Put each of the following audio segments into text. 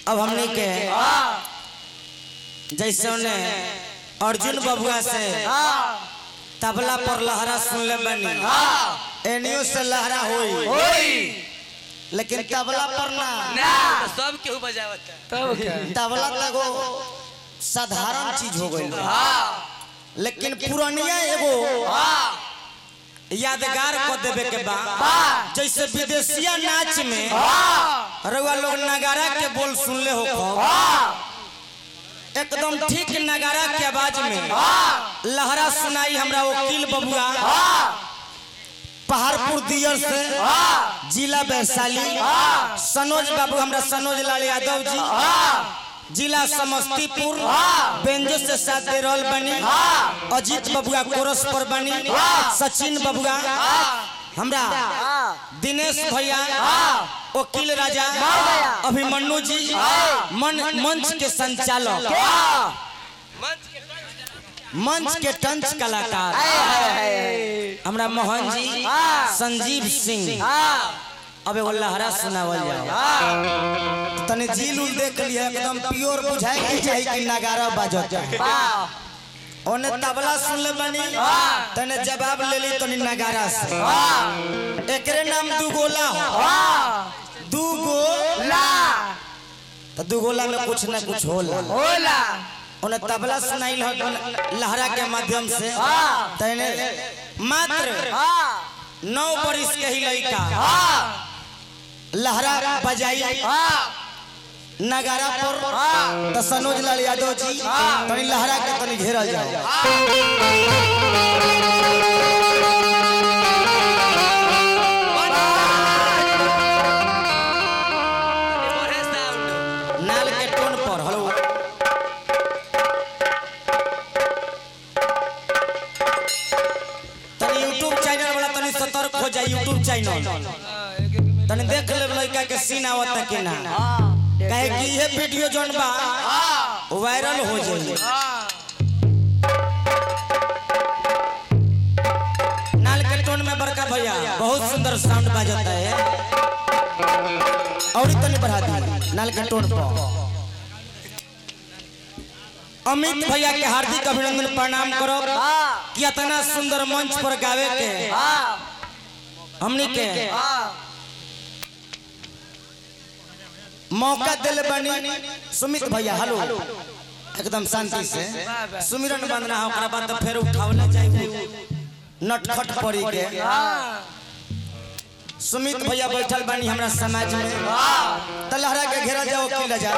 अब हमने के जैसे उन्हें अर्जुन बबुआ से तबला पर लहरा सुन ले बनी एनियो से लहरा होई लेकिन तबला पर ना तो सब केहू बजावत है तबला लगो साधारण चीज हो गई लेकिन पुरानिया एगो यादगार को देवे के बा जैसे विदेशिया नाच में रउआ लोग नगारा के बोल सुनले हो एकदम ठीक नगारा के आवाज में लहरा सुनाई हमरा वकील बबुआ पहाड़पुर दियर से जिला वैशाली सनोज बाबू हमरा सनोज लाल यादव जी जिला समस्तीपुर बेंजो से साथ दे रहल बनी अजीत बबुआ कोरस पर बनी सचिन बबुआ हमरा दिनेश भैया वकील राजा अभिमन्यु जी मन मंच के संचालक मंच के मंच के टंच कलाकार हमरा मोहन जी संजीव सिंह अब एगो लहरा सुनावल जाओ तने झील उल देख लिया एकदम प्योर बुझाए के चाही कि नगारा बाजत ओने तबला सुन ले बनी तने जवाब ले ली तनी नगारा से एकरे नाम दुगोला हो दुगोला तो दुगोला में कुछ ना कुछ होला उन्हें तबला सुनाई लहरा के माध्यम से तने मात्र नौ बरिस के ही लड़का लहरा बजाई नगारा पर तो सनोज लाल यादव जी तनी लहरा के तनी घेरल जाओ बड़े साउंड नाल के टोन पर हेलो तनी यूट्यूब चैनल वाला तनी सतर्क हो जाए यूट्यूब चैनल तनी देख ले लड़का के सीन आवत कि ना कहे कि ये वीडियो जोन बा वायरल हो जाए नाल के टोन में बड़का भैया बहुत सुंदर साउंड बाजता है और तनी बढ़ा दी नाल के टोन पर अमित भैया के हार्दिक अभिनंदन प्रणाम करो कि इतना सुंदर मंच पर गावे के हमनी के मौका दिल बनी सुमित भैया हेलो एकदम शांति से सुमिरन बंदना है ओकरा बाद तो फिर उठावला जाए नटखट पड़ी के सुमित भैया बैठल बनी हमरा समाज में तलहरा के घेरा जाओ किला जा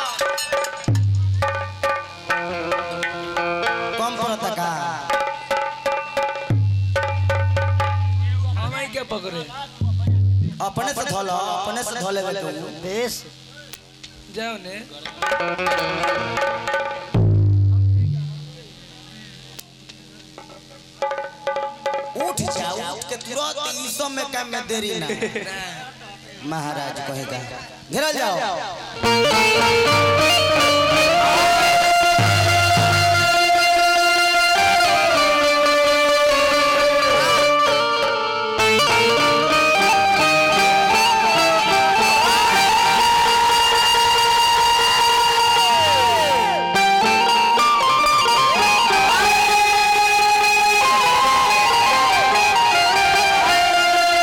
कम पड़ता का हमें क्या पकड़े अपने से धोलो अपने से धोले बेस जाओ ने उठ जाओ उठ के तुरंत ई सब में काम में देरी ना महाराज कहेगा घेरल जाओ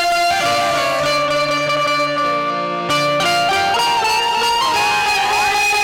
Hey!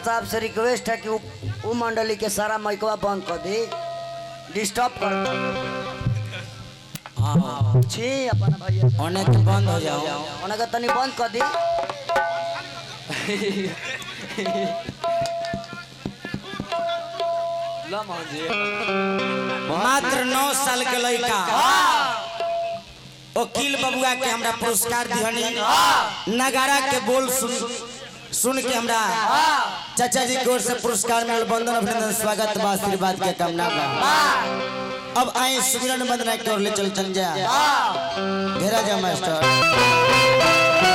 साहब से रिक्वेस्ट है कि उ, उ मंडली के सारा माइकवा बंद कर दी डिस्टर्ब कर हाँ छी अपन भैया ओने के बंद हो जाओ उन्हें के तनी बंद कर दी मात्र नौ साल के लड़का वकील बबुआ के हमरा पुरस्कार दिहनी नगारा के बोल सुन सुन के हमरा चाचा जी की ओर से पुरस्कार मिलल बंदन अभिनंदन स्वागत बा आशीर्वाद के कामना बा अब आए सुमिरन वंदना की ओर ले चल चल जा घेरा जा मास्टर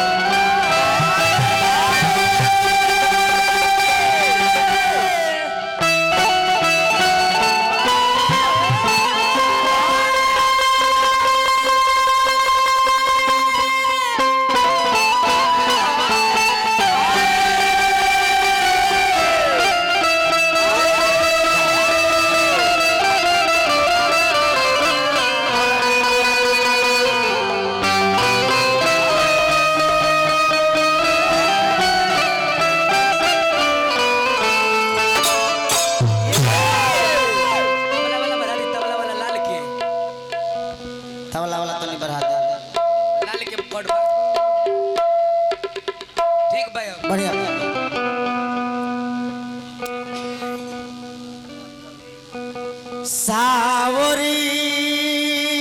तबला वाला बढ़ा दी तबला वाला लाल के तबला वाला तनी बढ़ा दे लाल के पड़वा ठीक भाई बढ़िया सावरी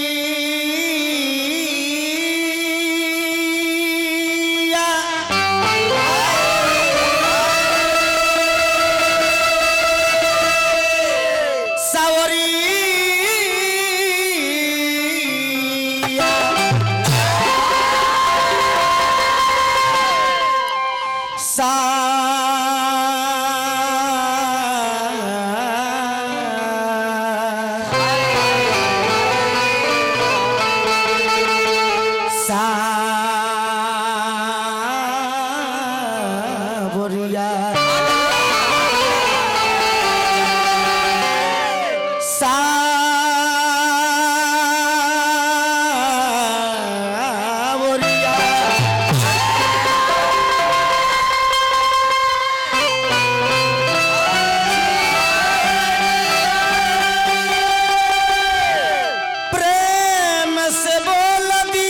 सावरिया सावरिया प्रेम से बोल दी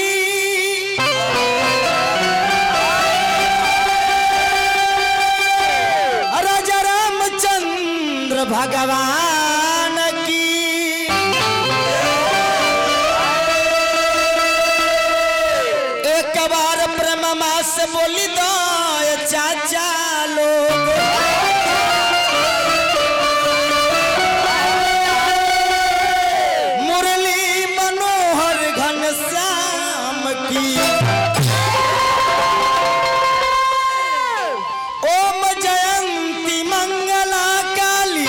राजा रामचंद्र भगवान की एक बार प्रेम से बोली दो ये चाचा लोग मुरली मनोहर घनश्याम की ओम जयंती मंगला काली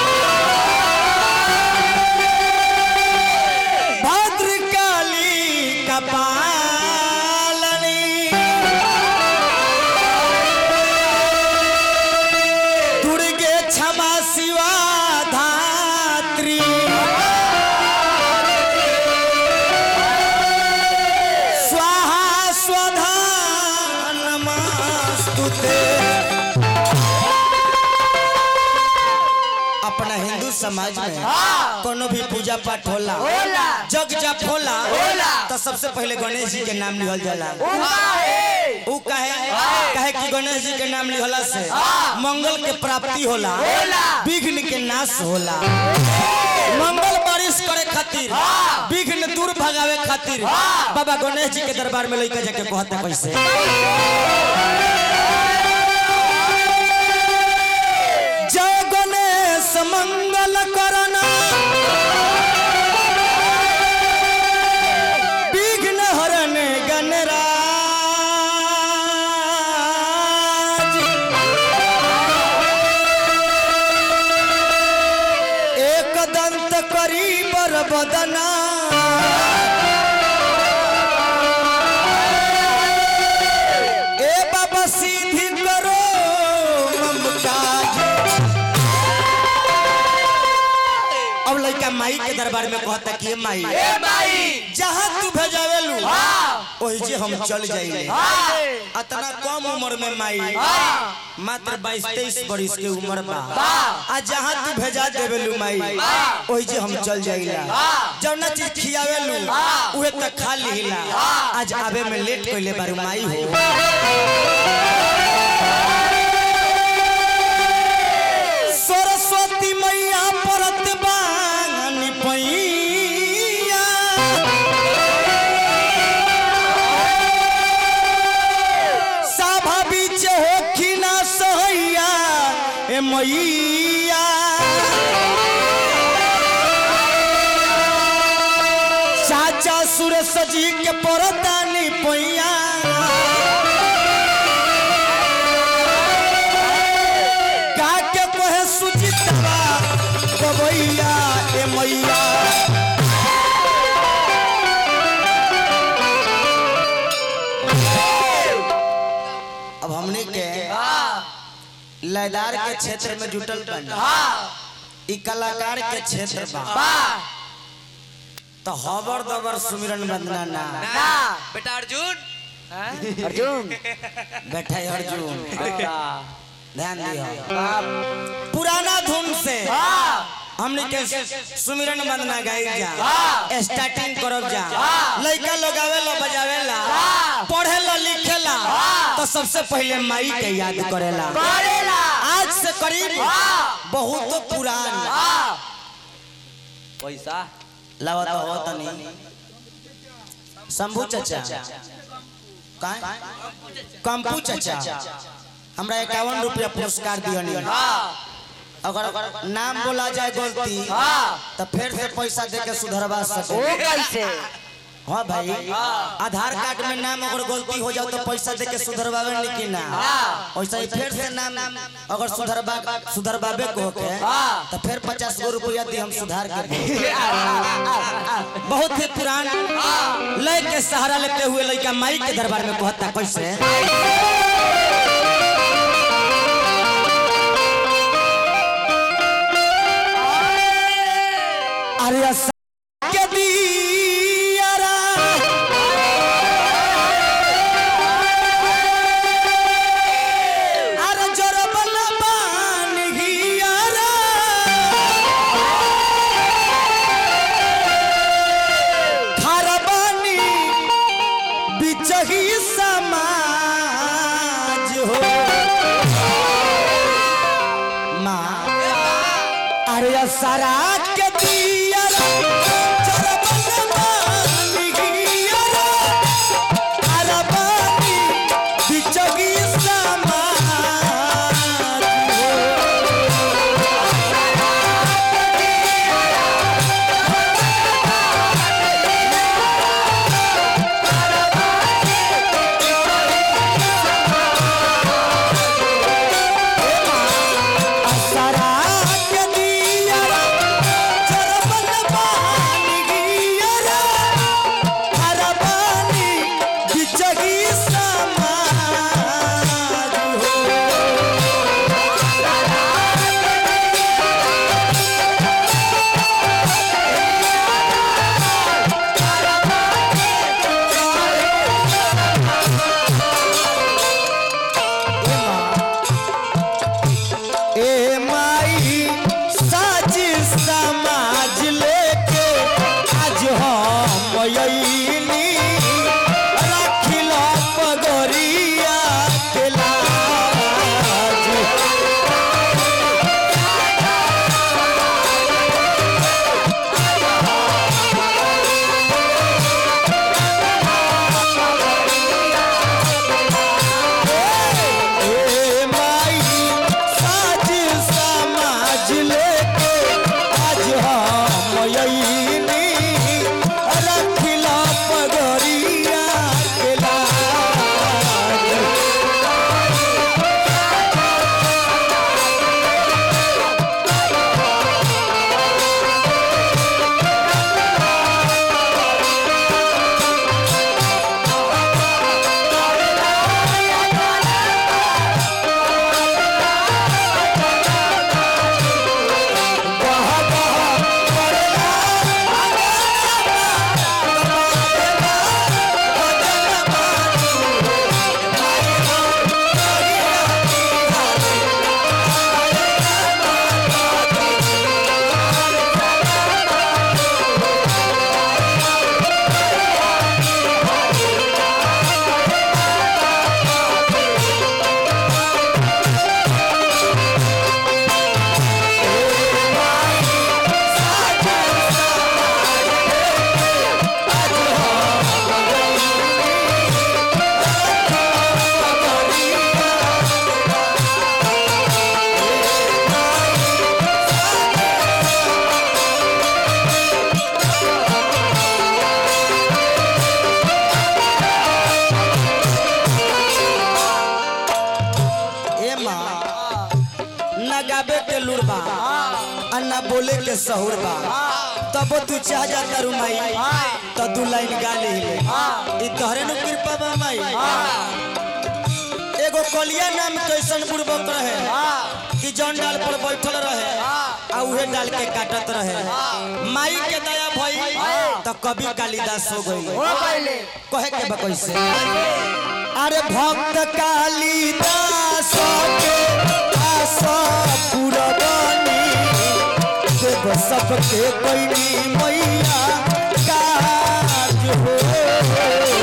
भद्रकाली कपालनी दुर्गे क्षमा शिवा धात्री स्वाहा स्वधा नमस्तुते अपना हिंदू समाज में कोनो भी पूजा पाठ होला होला। जग जप होला होला। तो सबसे पहले गणेश जी के नाम लिहल जाला उमा है ऊ कहे कहे कि गणेश जी के नाम लिहला से मंगल के प्राप्ति होला होला। विघ्न के नाश होला मंगल बारिश करे खातिर विघ्न दूर भगावे खातिर बाबा गणेश जी के दरबार में लइका जाके कहते कैसे जय गणेश मंगल करना विघ्न हरण गणराज एक दंत करी बर बदना ए बाबा सीधी करो ममताज अब लड़का माई के दरबार में कहता कि "ए माई ए माई जहाँ तू भेजावेलू ओही जे हम चल जाइले अतना कम उम्र में माई मात्र बाईस तेईस बरिस के उम्र बा आ जहाँ तू भेजा देवेलू माई ओही जे हम चल जाइला जौना चीज खियावेलू उहे तक खा लिहिला आज आवे में लेट कइले बारू माई हो सरस्वती मैया परत बांगनी पैया साभा बीच होखी ना सहैया ए मैया चाचा सुरेश जी के परदानी पैया काके कहे सुचितवा गवैया ए मैया अब हमने के लयदार के क्षेत्र में जुटल बनी ई कलाकार के क्षेत्र बा तो हबर दबर सुमिरन वंदना ना ना बेटा अर्जुन अर्जुन बैठा है अर्जुन ध्यान दियो पुराना धुन से हमने के सुमिरन वंदना गाई जा स्टार्टिंग करब जा लइका लोग आवेला बजावेला पढ़ेला लिखेला तो सबसे पहले माई के याद करेला आज से करीब बहुत पुरान पैसा लावा तो हो तनी शंभू चाचा काय कंपू चाचा हमरा इक्यावन रुपया पुरस्कार दियनी अगर नाम बोला जाए गलती तो फिर से पैसा दे के सुधरवा ओ सके कैसे हाँ भाई आधार कार्ड में नाम अगर गलती हो जाओ तो पैसा दे के सुधरवावे नहीं कि ना वैसा ही फिर से नाम अगर सुधरवा सुधरवावे को के तो फिर पचास गो रुपया दी हम सुधार के दें। बहुत ही पुरान लय के सहारा लेते हुए लड़का माई के दरबार में कहता कैसे अरे अस- के दियारा अरे जरबल बान हियारा खरबानी बिचही समाज हो माँ अरे सरा के दियारा जरबल बान हियारा खरबानी बिचही समाज हो असरा के दियारा जरबल बान गाबे के लूर बा आ ना बोले के सहूर बा तब तू चाह जाता रू माई तो दू लाइन गा ले ई तोहरे नु कृपा बा माई एगो कलिया नाम कैसन बुड़बक रहे कि जौन डाल पर बैठल रहे आ उहे डाल के काटत रहे माई के दया भई तो कभी कालिदास हो गई हो पहले कहे के बा कैसे अरे भक्त कालिदास के आशा पुरबानी देव सबके कोई मैया काज हो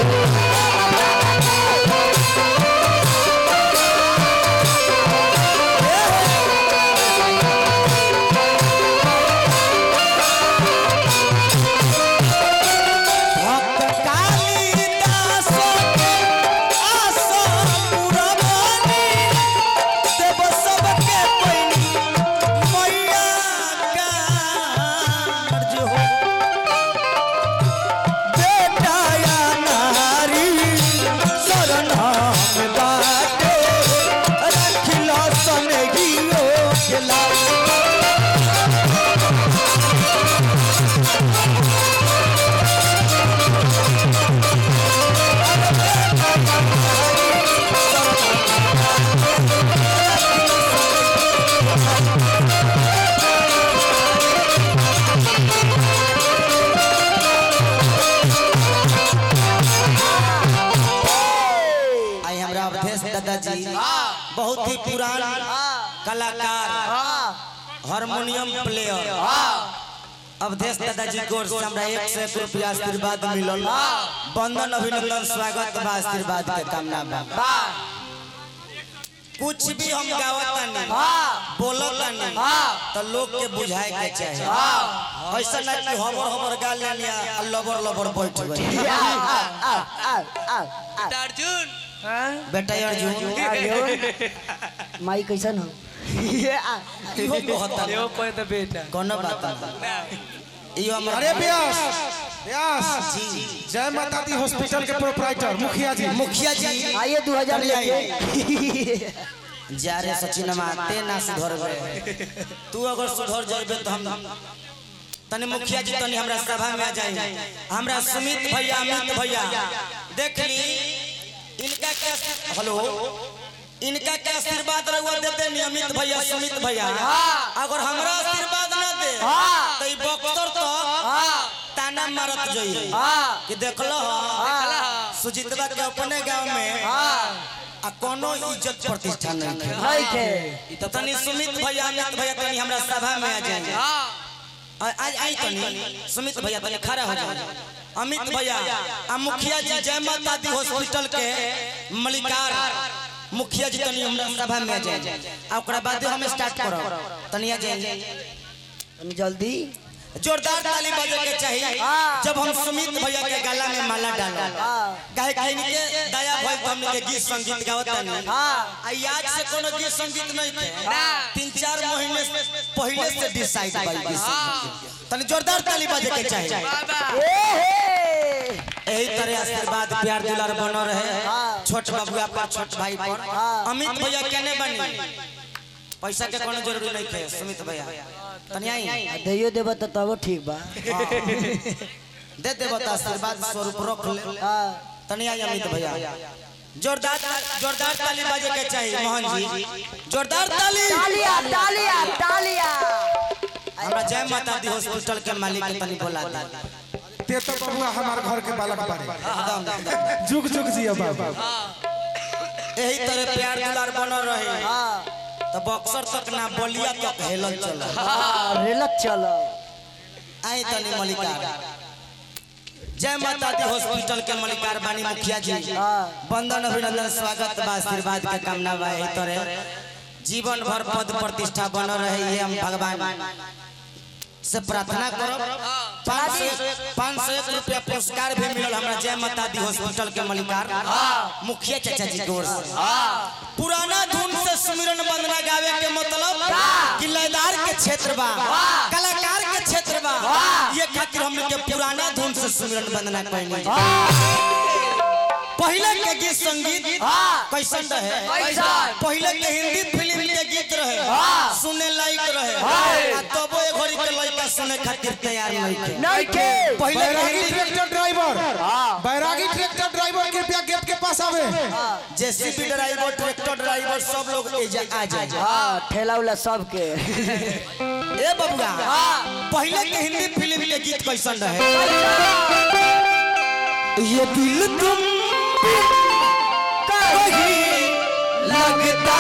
भक्त कालिदास के आशा पुरबानी देव सबके कोई मैया काज हो बेटा या नारी शरण में बाटे रखिलो सनगियो के लाल आई हमरा अवधेश दादाजी बहुत ही पुरान कलाकार हारमोनियम प्लेयर अवधेश दादाजी गोर से हमरा एक सौ एक रुपया आशीर्वाद मिलल बंदन अभिनंदन स्वागत बा आशीर्वाद के कामना बा कुछ भी हम गावतानी बोलतानी तो लोग के बुझाए के चाहे ऐसा ना कि हमर हमर गा लेनिया आ लबर लबर बैठ गई बेटा अर्जुन हाँ? बेटा अर्जुन माई कैसन हो इहो कहता यो कोई तो बेटा कोनो बात ना इहो हमर अरे व्यास व्यास जी जय माता दी हॉस्पिटल के प्रोपराइटर मुखिया जी मुखिया जी आइए दो हजार लेके जा रे सचिन ते ना सुधरबे तू अगर सुधर जाबे तो हम तने मुखिया जी तनी हमरा सभा में आ जाए हमरा सुमित भैया अमित भैया देख ली इनका क्या हेलो इनका क्या आशीर्वाद रहुआ देते नियमित भैया सुमित भैया अगर हमरा आशीर्वाद ना दे तो ई बक्सर तो ताना मारत जोई कि देखलो सुजीतवा के अपने गांव में आ कोनो इज्जत प्रतिष्ठा नहीं है है के तो तनी सुमित भैया अमित भैया तनी हमरा सभा में आ जाए आ- आज आई तनी सुमित भैया तनी खड़ा हो जाए अमित भैया आ मुखिया जी जय माता दी हॉस्पिटल के मलिकार मुखिया जी तनी हमरा सभा में आ जाए आ ओकरा बाद हम स्टार्ट करब तनी आ जाए तनी जल्दी जोरदार ताली बजे के चाहिए जब हम सुमित भैया के गला में माला डालब काहे कि इनके दया भइल तो हमने के गीत संगीत गावत नहीं आ याद से कोनो गीत संगीत नहीं थे तीन चार महीने पहले से डिसाइड भइल गीत संगीत तनी जोरदार ताली बजे के चाहिए यही तरह आशीर्वाद प्यार दुलार बनो रहे छोट बबुआ पर छोट भाई पर अमित भैया केने बनी पैसा के कोनो जरूरी नहीं थे सुमित भैया तनी आई दैयो देबा तो तब ठीक बा दे दे बता आशीर्वाद स्वरूप रख ले हाँ तनी आई अमित भैया जोरदार जोरदार ताली बजे के चाहिए मोहन जी जोरदार ताली तालिया तालिया तालिया हमरा जय माता दी हॉस्पिटल के मालिक के तनी बोला दे ते तो बबुआ हमार घर के बालक बारे एकदम एकदम। जुग जुग जिया बाबा यही तरह प्यार दुलार बनल रहे तो बक्सर तक ना बलिया तक हेलन चल रेलत चलो आई तनी मलिकार जय माता दी हॉस्पिटल के मलिकार बानी मुखिया जी वंदन अभिनंदन स्वागत बा आशीर्वाद के कामना बा यही तरह जीवन भर पद प्रतिष्ठा बनल रहे ये हम भगवान से प्रार्थना करब पाँच सौ पाँच सौ एक रुपया पुरस्कार भी मिलल हमरा जय माता दी हॉस्पिटल के मलिकार मुखिया चाचा जी की ओर से पुराना धुन से सुमिरन वंदना गावे के मतलब कि लयदार के क्षेत्र बा कलाकार के क्षेत्र बा ये खातिर हम लोग के पुराना धुन से सुमिरन वंदना कहनी पहले के गीत संगीत कैसन रहे पहले के हिंदी फिल्म के के गीत रहे सुने लायक रहे आ तबो ए घड़ी के लड़का सुने खातिर तैयार नहीं थे नहीं के पहले के Bairagi Hindi tractor driver Bairagi tractor driver कृपया गेट के पास आवे जेसीबी ड्राइवर ट्रैक्टर ड्राइवर सब लोग एजा आ जाए हाँ ठेला उला सबके ए बबुआ पहले के हिंदी फिल्म के गीत कैसन रहे ये दिल तुम कहीं लगता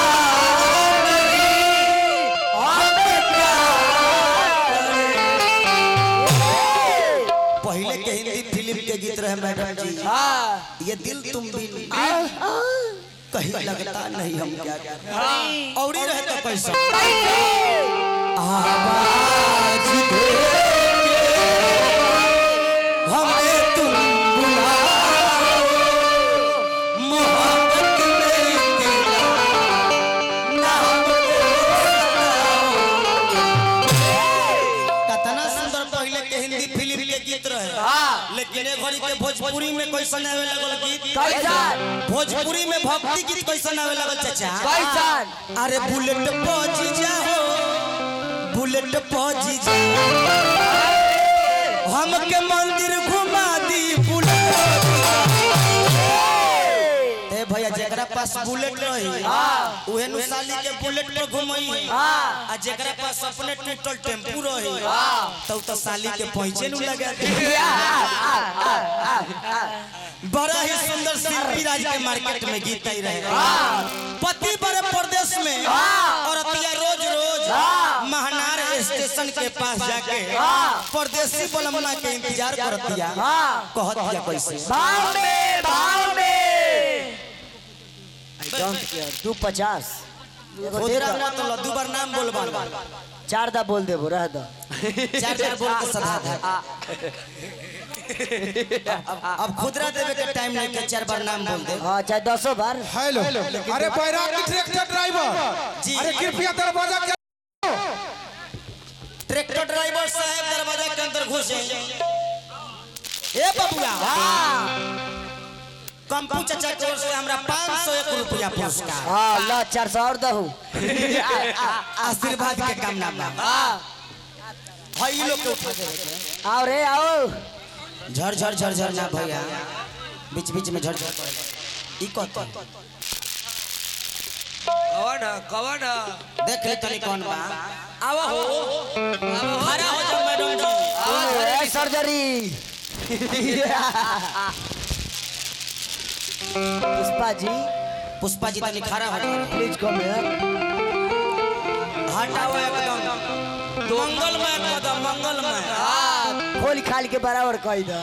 पहले के हिंदी फिल्म के गीत रहे मैडम जी ये दिल तुम भी कहीं लगता नहीं हम क्या करें और ही रहे तो कैसा आवाज दे हमें तुम बुलाओ मोहब्बत में तेरा नाम कितना सुंदर पहले के हिंदी फिल्म के गीत रहे लेकिन ए घड़ी के भोजपुरी में कैसन आवे लगल गीत कैसन भोजपुरी में भक्ति गीत कैसन आवे लगल चाचा कैसन अरे बुलेट पहुंच जाओ बुलेट पहुंच जाओ हमके मंदिर घुमा दी बुलेट ए भैया जेकरा पास बुलेट रही उहे नु साली के बुलेट पर घुमई आ जेकरा पास अपने टूटल टेम्पू रही तो तो साली के पहुंचे नु लगा दे बड़ा ही सुंदर शिल्पी राज के मार्केट में गीत आई रहे पति बड़े प्रदेश में और अतिया रोज रोज महनार स्टेशन के पास जाके परदेसी बलमना के इंतजार करतिया कहत दिया कैसे भाव में भाव में आई डोंट केयर दू पचास एगो दे खुदरा दो। मत लो दू बार नाम बोलबा चार दा बोल देबो रह दो चार चार बोल के सधा दे अब खुदरा देवे के टाइम नहीं के चार बार नाम बोल दे हाँ चाहे दसो बार हेलो अरे बैरागी ट्रैक्टर ड्राइवर जी। अरे कृपया दरवाजा के ट्रैक्टर ड्राइवर साहब दरवाजा के अंदर घुसे ए बबुआ कंपू चाचा की ओर से हमरा 501 रुपया पुरस्कार हाँ लो चार सौ और दहू आशीर्वाद के कामना बा हई लोग के उठा के आओ रे आओ झर झर झर झर ना भैया बीच बीच में झर झर करे। ई कत कवन कवन देख ले तनी कौन बा आवा हो खड़ा हो जाओ मैडम जी ए, सर्जरी पुष्पा जी पुष्पा जी तनी खड़ा हो जाओ प्लीज कम हियर हटाओ एकदम मंगलमय कदम मंगलमय खोल खाल के बराबर कह दो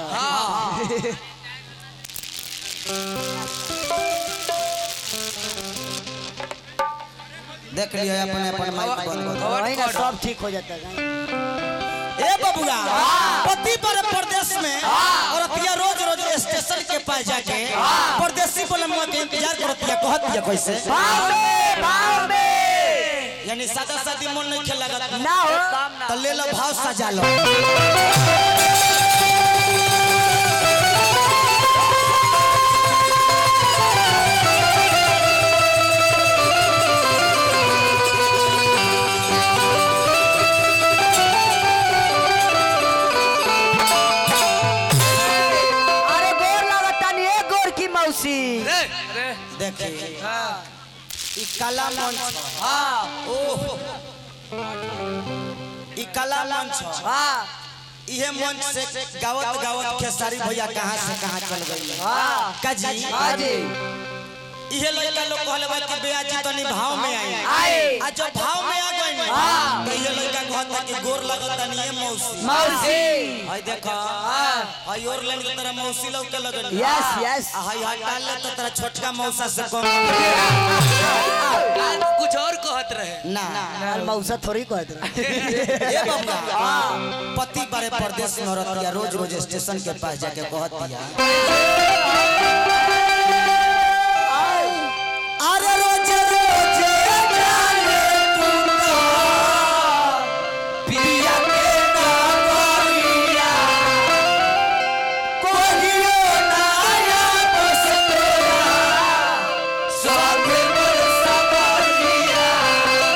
देख लियो अपने अपन माइक बंद कर वही ना सब ठीक हो जाता है ए बबुआ पति पर प्रदेश में और अतिया रोज रोज स्टेशन के पास जाके परदेसी बलमुआ के इंतजार करतिया कहतिया कैसे भाव में भाव में यानी सादा सादी मन नहीं खेल लगा ना हो तो ले लो भाव सजा लो अरे गोर लगता नहीं है गोर की मौसी रे रे देखिए हाँ ई कला मंच हाँ ओह ई कला मंच हाँ इहे मंच से गावत गावत खेसारी भैया कहाँ से कहाँ चल गई हाँ काजी हाँ जी इहे लड़का लोग कहले बा कि बेयाजी तनी भाव में आई आए आ जब भाव में आ गई हाँ। तो ये लड़का कहता कि गोर लगता नहीं है मौसी मौसी हाय देखा हाय और लाइन के तरह मौसी लोग के लगन यस यस हाय हाय डाल ले तो तेरा छोटका मौसा से कम आज कुछ और कहत रहे ना यार मौसा थोड़ी कहत रहे ये बाबा पति बड़े प्रदेश में रहतिया रोज रोज स्टेशन के पास जाके कहतिया अरे रोज रोज जाने तू तो पिया के नगरिया कोहियो नाया बस तोरा सब मोर सबरिया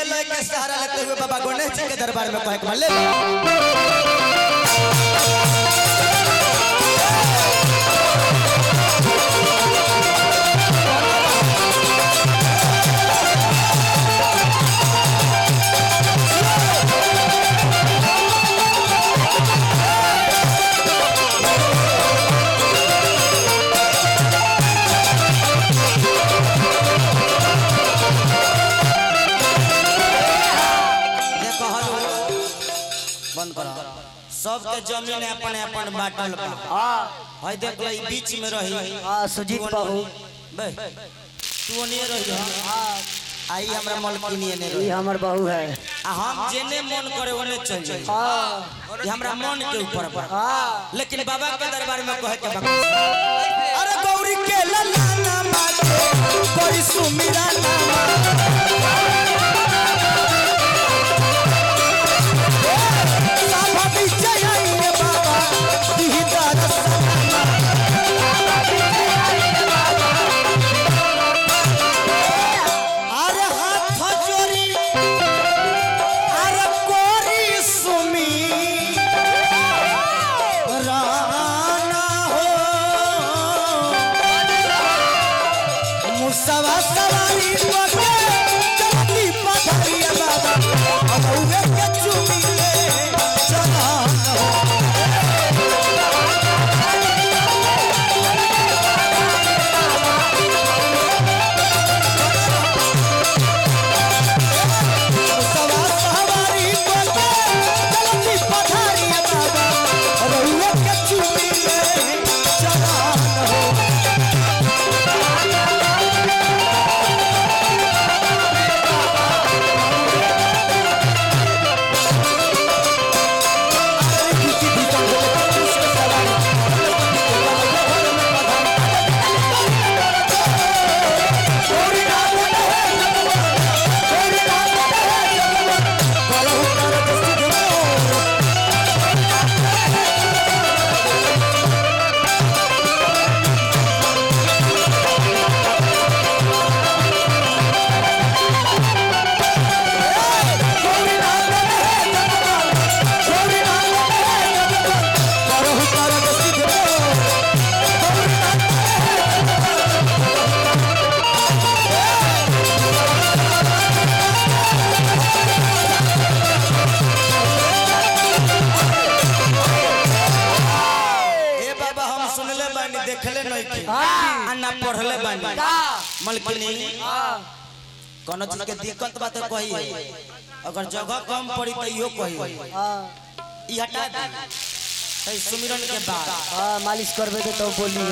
लय के सहारा लेते हुए बाबा गणेश जी के दरबार में कहे के बा, ले लो देखो हलो बंद करो सबके जमीन अपन अपन बाटल बा हाँ हई देख लो ई बीच में रही हाँ सुजीत बहू बे तू ओनिए रही आई हमरा मलकिनी ने ये रही हमर बहू है आ हम जेने मन करे ओने चल जाई हाँ ये हमरा मन के ऊपर बा हाँ लेकिन बाबा के दरबार में कहे के बा अरे गौरी के ललाना माते कोई सुमिरा नामा लाभा विजय आइए बाबा दीदार सलामा अरे हाथ जोड़ी अरे कोरी सुमी राना हो मुसवा सवारी पके चलती पथरिया बाबा अब उहे के चुमी ले चला हो मुसवा सवारी पके चलती पथरिया बाबा अब उहे के चुमी ले चला हो ए बाबा हम सुनले बानी देखले नहीं की आ ना पढ़ले बानी मलकिनी कोनो चीज के दिक्कत बा तो कही अगर जगह कम पड़ी तो इहो कही हाँ ई हटा दे तई सुमिरन के बाद हाँ मालिश करबे तो तो बोली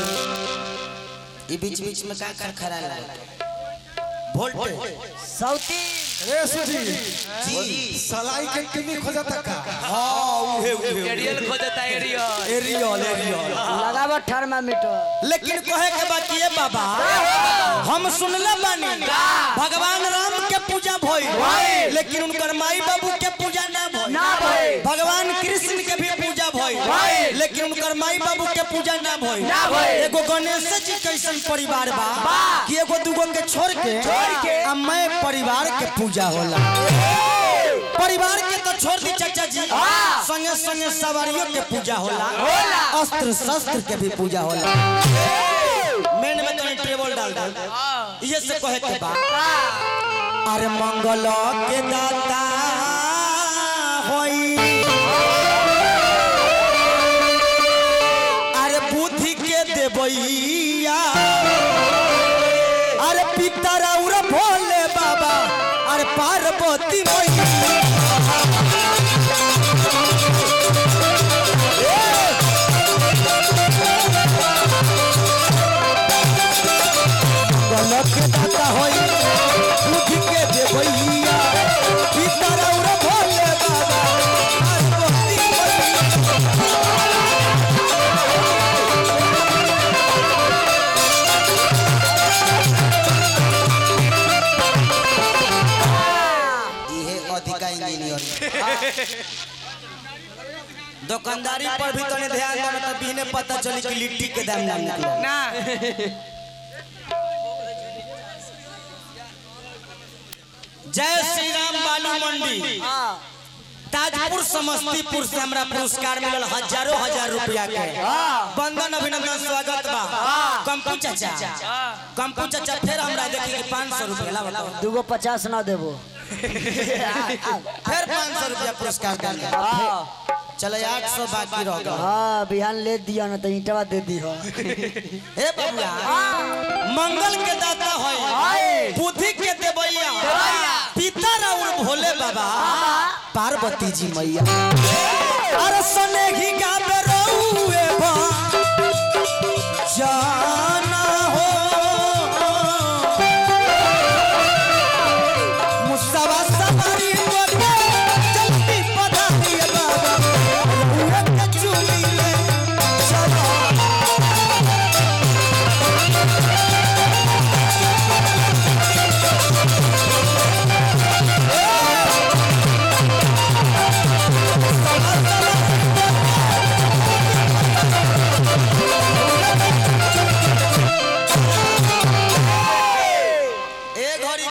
ई बीच बीच में का कर खरा लगा वोल्टेज सौती रे सुजी जी सलाई के किमी खोजता का हां उहे उहे एरियल खोजता एरियल एरियल एरियल लगाव थर्मामीटर लेकिन कहे के बात ये बाबा हम सुनले बानी भगवान राम के पूजा भइल लेकिन उनकर माई बाबू के पूजा ना भइल ना भइल। भगवान कृष्ण के भी पूजा भइल लेकिन उनकर माई बाबू के पूजा ना भइल ना भइल। एगो गणेश जी कैसन परिवार बा कि एगो दूगो के छोड़ के के। आ मैं परिवार के पूजा होला परिवार के तो छोड़ दी चाचा जी संगे संगे सवारियों के पूजा होला अस्त्र शस्त्र के भी पूजा होला मेन में तनी टेबल डाल दो ये से कहे के बा अरे मंगल के दाता होई अरे बुद्धि के देवैया अरे पिता रौरा भोले बाबा अरे पार्वती मैया गलत के दाता होई बुद्धि के देवैया पिता रौरा भोले बाबा पार्वती मैया इहे अधिका इंजीनियर दुकानदारी पर भी तने ध्यान दो तब बिने पता चली कि लिट्टी के दाम ना निकले ना जय श्री राम बालू मंडी हाँ ताजपुर समस्तीपुर से हमरा पुरस्कार मिलल हजारों हजार रुपया के बंदन अभिनंदन स्वागत बा कंपू चाचा कंपू चाचा फिर हमरा देखी कि 500 रुपया ला बताओ दूगो पचास ना देबो फिर 500 रुपया पुरस्कार देंगे चलो आठ सौ बाकी रह गया हाँ बिहान ले दिया ना तो ईटवा दे दी हो हे बबुआ मंगल के दाता होय बुद्धि के देवैया पिता और भोले बाबा पार्वती जी मैया अरे सने ही गावे रहुए